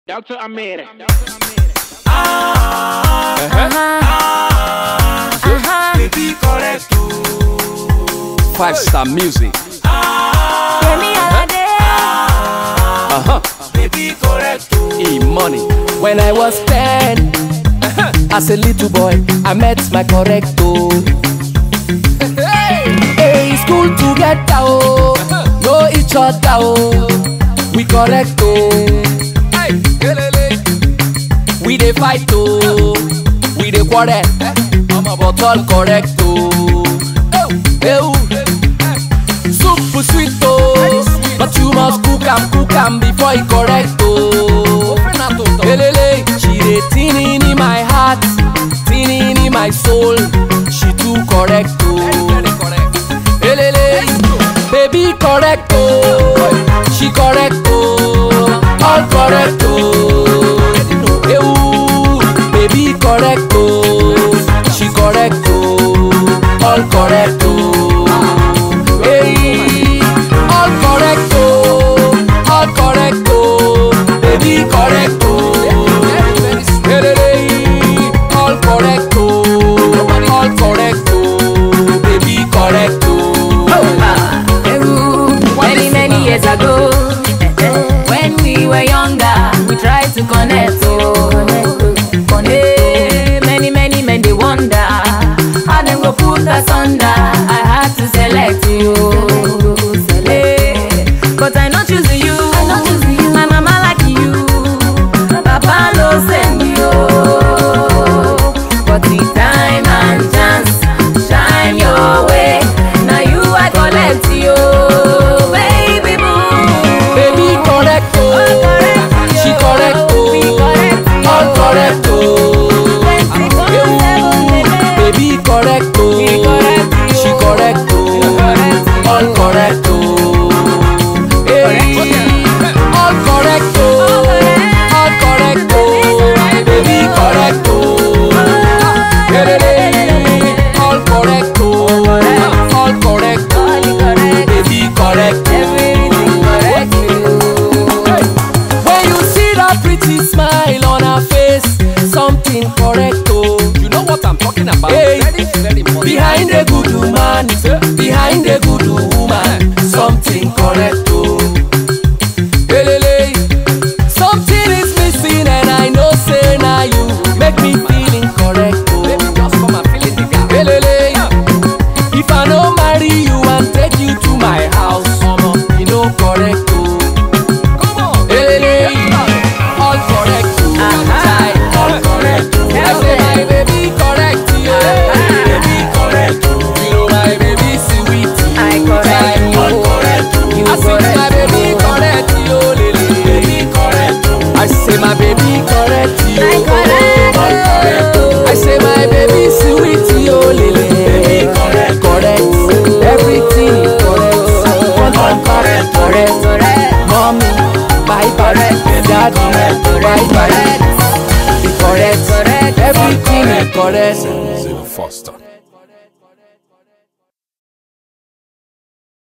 Delta Amere. Baby correct o. Five star music. Yemi Alade. Uh-huh. Baby correct o. E money. When I was 10, as a little boy, I met my correcto. Hey, school together, oh, know each other, oh. We correct, oh. Hey, elele. We dey fight, oh. We dey quarrel, but all correct, oh. Hey, soup sweet, oh. But you must cook am, cook am before e correct, oh. Elele, she dey tin in my heart, tin in my soul. She too correct, oh. Elele, baby correct, oh. She correct, oh. All correct, oh. Ewu, baby correct, oh. She correct, oh. All correct, oh. Hey, all correct, oh. All correct, oh. Baby correct, oh. Elele, all correct, oh. All correct, oh. Baby correct, oh. Peru, many, many years ago, when we were younger, we tried to connect. Oh, connect. Many, many men they wonder how them go put us under. I had to select you, select. But I not choose you. My mama like you. Papa no send you. But the time and chance shine your way. Now you I collect you, baby boo. Baby correct, oh. She correct, oh. All correct, oh. Ewu, baby correct, oh. She correct, oh. All correct, oh. Hey, all correct, oh. All correct, oh. Baby correct, oh. Hey, all correct, oh. All correct, oh. Baby correct, When you see that pretty smile on her face, something correct, oh. You know what I'm talking about? Hey. Very, very money. Behind a good woman, behind a good woman, something correct, oh. Elele, something is missing and I know say now you make me feeling correct, Baby, oh. just come and fill in the gap. Elele, if I no marry you and take you to my house, you know correct, oh. Come on. Elele, all correct, oh. Child, all correct, oh. I say my baby correct, oh. Baby correct, oh. You know my baby sweet, I correct Child, all you. correct, oh. You I say my correct baby you. correct, oh. Lele, baby correct, oh. I say my baby correct, oh. I correct All correct, oh. I say my baby sweet, oh. Lele, baby correct, correct. Everything correct. One correct, correct. Mommy, bye bye. Daddy, bye bye. Be correct. Everything correct. Foster.